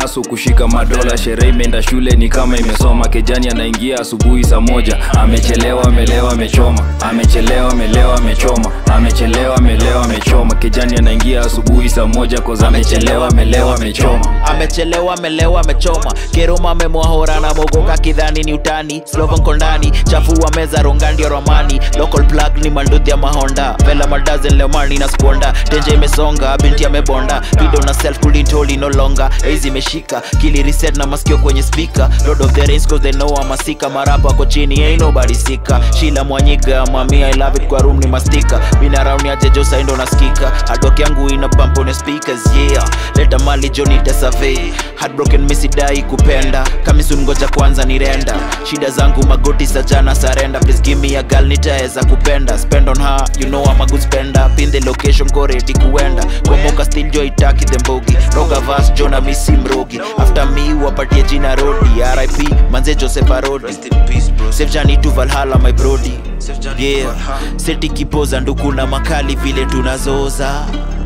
amehasu kushika madola sherehe imeenda shule ni kama imesoma kejani anaingia asubuhi saa moja amechelewa amelewa amechoma amechelewa amelewa amechoma amechelewa amelewa amechoma kejani anaingia asubuhi saa moja koza amechelewa amelewa amechoma amechelewa amelewa amechoma keroma amemwahora na mogoka kidhani ni utani slovan kondani chafua meza ronga ndio romani local plug ni manduthi ya mahonda vela madazen leomani na sponda tenje imesonga binti amebonda video na self kulintoli no longer eizi imeshika kili reset na masikio kwenye speaker lord of the rings cause they know I'm a sika marapa ako chini ain't nobody sika shila mwanyiga mami i love it kwa room ni mastika bina round ya jejo saindo nasikika adok yangu ina bump on the speakers yeah leta mali joni tesave heartbroken misidai kupenda kamisun ngoja kwanza ni renda shida zangu magoti sajana sarenda please give me a girl nitaeza kupenda spend on her you know I'm a good spender pin the location ko ready kuenda komoka still joy taki the mbogi roga vas jona misi mrogi after me wapatie jina rodi rip manze joseph arodi save jani to valhalla my brody yeah seti kipoza nduku na makali vile tunazoza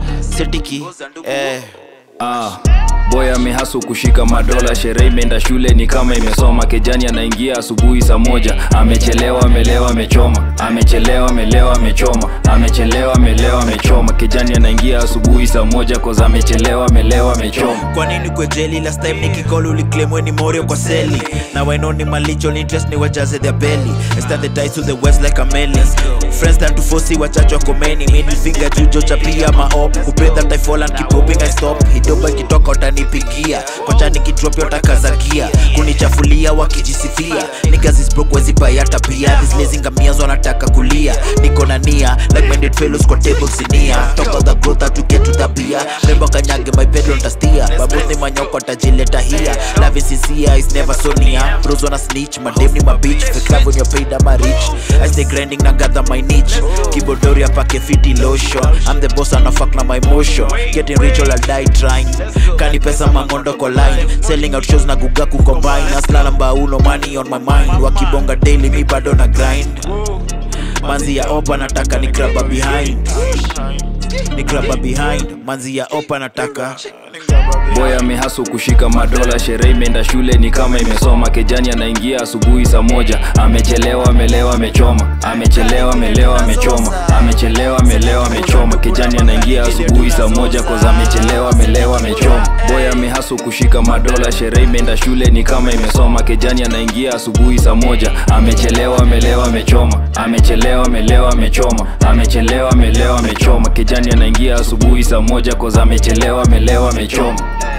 setiki eh ah. boy amehasu kushika madola sherehe imeenda shule ni kama imesoma kejani anaingia asubuhi saa moja amechelewa amelewa amechoma amechelewa amelewa amechoma amechelewa amelewa amechoma kejani anaingia asubuhi saa moja koza amechelewa amelewa amechoma kwa nini kwejeli last time nikikol uliklemwe ni morio kwa seli na wainoni malicho interest ni wajaze their belly I stand the ties to the west like a meli friends stand to foresee wachacho komeni middle finger jujo chapia maop kupenda that I fall and keep hoping I stop hidoba ikitoka utanipigia kocha nikidrop utakazagia kunichafulia wakijisifia niggas broke wezi buy hata pia these lazy ngamias wanataka kulia niko na nia like minded fellows kwa table sinia talk of the growth to get to the beer rembo kanyage my pedal tastia babus ni manyoko tajileta hia love is sincere is never so near bros wanna snitch madem ni my bitch fake love when you're paid I'm a rich I stay grinding na gather my niche keyboardoria pake fiti lotion I'm the boss and I fuck na my emotion getting rich all I die trying kani pesa mangondo kwa line selling out shows na guga kucombine aslala mbauno money on my mind wakibonga daily mi bado na grind manzi ya opa nataka ni graba behind ni graba behind manzi ya opa nataka boy amehasu kushika madola sherehe imeenda shule ni kama imesoma kejani anaingia asubuhi saa moja amechelewa amelewa amechoma amechelewa amelewa amechoma amechelewa amelewa amechoma kejani anaingia asubuhi saa moja koza amechelewa amelewa amechoma boy amehasu kushika madola sherehe imeenda shule ni kama imesoma kejani anaingia asubuhi saa moja amechelewa amelewa amechoma amechelewa amelewa amechoma amechelewa amelewa amechoma kejani anaingia asubuhi saa moja koza amechelewa amelewa amechoma